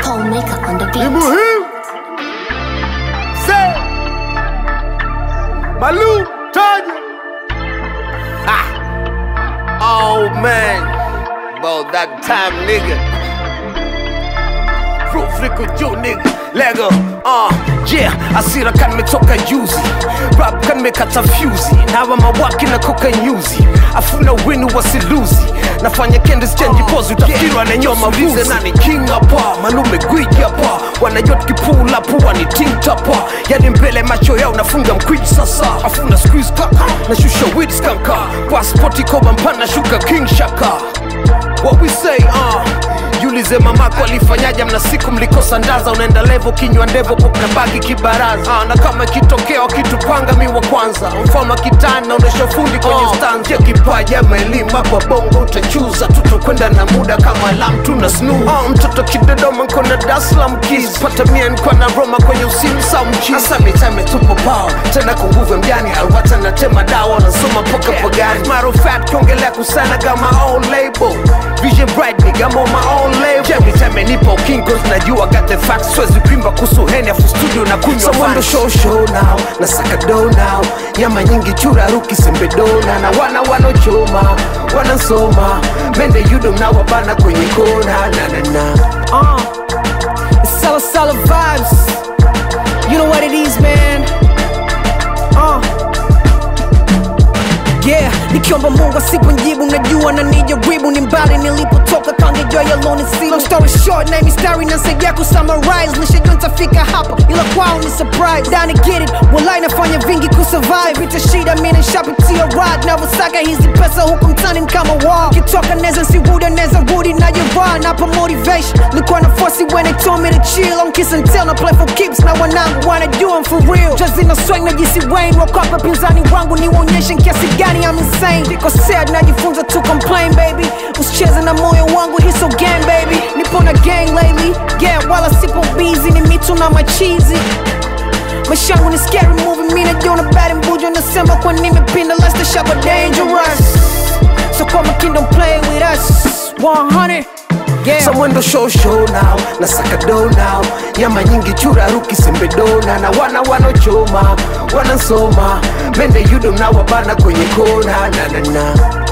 Paul Maker on the ni beat. muhimu se malu taja Oh man, about that time, nigga. Proof liko juu nigga. Lego, uh, yeah, asira kan nimetoka juzi rap kan nimekata fyuzi nawa mawaki na koka nyuzi afuna winu wasiluzi nafanya kendis change pose utafikirwa na nyoma vuzi nani king hapa malume gwiji hapa wanajot kipula pua ni ting tapa yani mbele macho yao nafunga mkwiji sasa afuna squeeze kaka nashusha weed skanka passport koba mpana shuka king shaka What we say, uh Jiulize mamako alifanyaje mna siku mlikosa ndaza unaenda levo kinywa ndevo kuna bagi kibaraza uh, na kama ikitokea wakitupanga mi wa kwanza mfano kitana unaisha fundi kwenye uh, stanza ya kipaji ama elimu hapa bongo utachuza tutakwenda na muda kama alam tuna snu uh, mtoto kidodoma nkona daslam kis pata mia nkwa na roma kwenye usimu sa mchi hasa mitame tupo pao tena kwa nguvu ya mjani alwata natema dawa nasoma mpaka pagani matter of fact kiongelea kusana kama own label vision bright nigga I'm on my own label every time I nipo kingos najua got the facts swezi kuimba kuhusu heni afu studio na kunywa someone show show now na saka do now nyama nyingi chura ruki sembe dona na wana wanochoma wanasoma mende yudo mnawabana kwenye kona na na na Uh, it's Sala Sala vibes. You know what it is, man. Uh. Yeah, nikiomba Mungu asiponjibu, najua na nijaribu, ni mbali nilipotoka, kangejua yaloni si long story short, na mistari nasaidia kusummarize, nishajua nitafika hapa, ila kwao ni surprise. Dani get it, walai nafanya vingi kusurvive, vita shida, mimi nishapitia ride, navyosaka hizi pesa huku mtani ni kama wall, kitoka neza sirudi, neza rudi na jevaa, napa motivation, likuwa na force when they told me to chill, I'm kiss and tell, na play for keeps, na wanangu wanajua I'm for real, just in a swing na jisi Wayne, wakapa pinzani wangu niwaonyeshe kiasi gani I'm insane, niko sad, najifunza to complain baby, usicheze na moyo wangu, hii so gang baby, nipo na gang lately, yeah, wala sipo busy, ni mitu na machizi maisha yangu ni scary movie, mi najiona bad mbujo, nasema kwa nimepinda, let's the shop dangerous, so kwa makini don't play with us, 100 Yeah. Someone do show show now na saka do now nyama nyingi chura ruki sembe dona na wana wanochoma wanasoma mende yudo mnawabana kwenye kona na na na